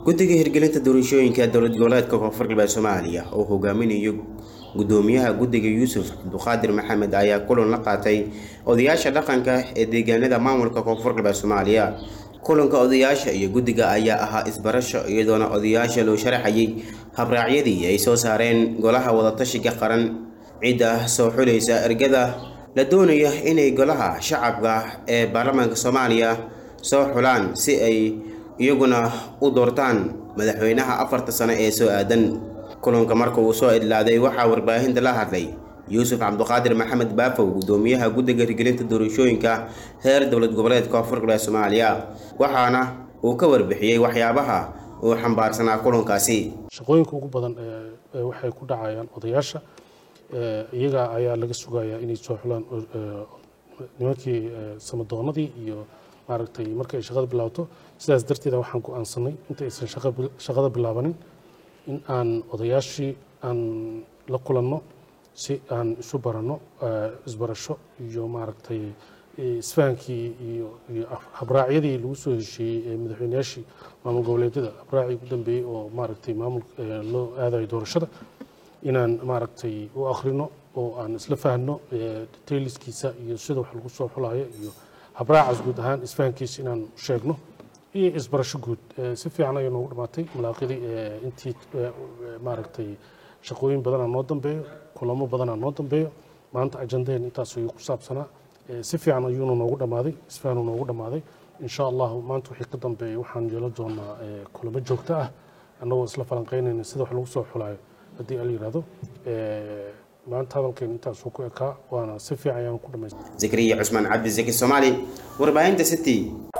guddiga hirgelinta doorashooyinka dowlad goboleedka koonfur galbeed soomaaliya oo hogaaminayo gudoomiyaha guddiga yuusuf cabduqaadir maxamed ayaa kulan la qaatay odayaasha dhaqanka ee deegaanada maamulka koonfur galbeed soomaaliya kulanka odayaasha iyo guddiga ayaa ahaa isbarasho iyadoona odayaasha loo sharaxayay habraacyadii ay soo saareen golaha wadatashiga qaran cidda soo xulaysa ergada la doonaya inay golaha shacabka ee baarlamaanka soomaaliya soo xulaan si ay iyaguna u doortaan madaxweynaha afarta sano ee soo aadan kulanka marka uu soo idlaaday waxaa warbaahinta la hadlay yuusuf cabduqaadir maxamed baafow gudoomiyaha guddiga hirgelinta doorashooyinka heer dowlad goboleed koonfur galbeed soomaaliya waxaana uu ka warbixiyey waxyaabaha uu xambaarsanaa kulankaasi shaqooyinka ugu badan waxay ku dhacayaan odayaasha iyaga ayaa laga sugayaa inay soo xulaan nimankii samadoonadii iyo maaragtay marka ay shaqada bilaabato sidaas darteeda waxaan go-aansanay inta aysan shaqada bilaabanin in aan odayaashii aan la kulanno si aan isu baranno isbarasho iyo maaragtay isfahankii iyo iyo habraacyadii lagu soo heshiiyey ee madaxweynayaashii maamul goboleedyada habraacii ugu dambeeyey oo maaragtay maamul loo aadayo doorashada inaan maaragtay u akhrino oo aan isla fahno detailskiisa iyo sida wax lagu soo xulayo iyo habraacaas guud ahaan isfahankiisa inaan sheegno iyo isbarasho guud si fiican ayay noogu dhamaatay malaaqidii intii maaragtay shaqooyin badanaa noo dambeeyo kulamo badanaa noo dambeeyo maanta ajandaheen intaas ayuu ku saabsanaa si fiican ayuuna noogu dhammaaday isfahanuu noogu dhammaaday insha allahu maanta wixii ka dambeeyay waxaan yeelan doonaa kulamo joogto ah annagoo isla falanqeynayna sida wax lagu soo xulayo haddii ala yidhaahdo maanta hadalkeen intaasuu ku ekaa waana si fiican ayaan ku dhamaystay zakariya cusmaan cabdisaki soomaali warbaahinta city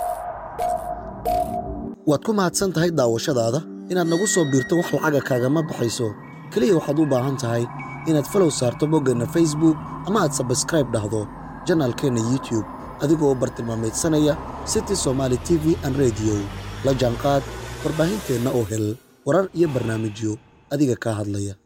waad ku mahadsan tahay daawashadaada inaad nagu soo biirto wax lacaga kaagama baxayso keliya waxaad u baahan tahay inaad falow saarto boggeenna facebook ama aad sabskraib dhahdo janaalkeenna youtube adigoo u bartilmaamaydsanaya city somaali t v an rediyo la jaanqaad warbaahinteenna oo hel warar iyo barnaamijyo adiga kaa hadlaya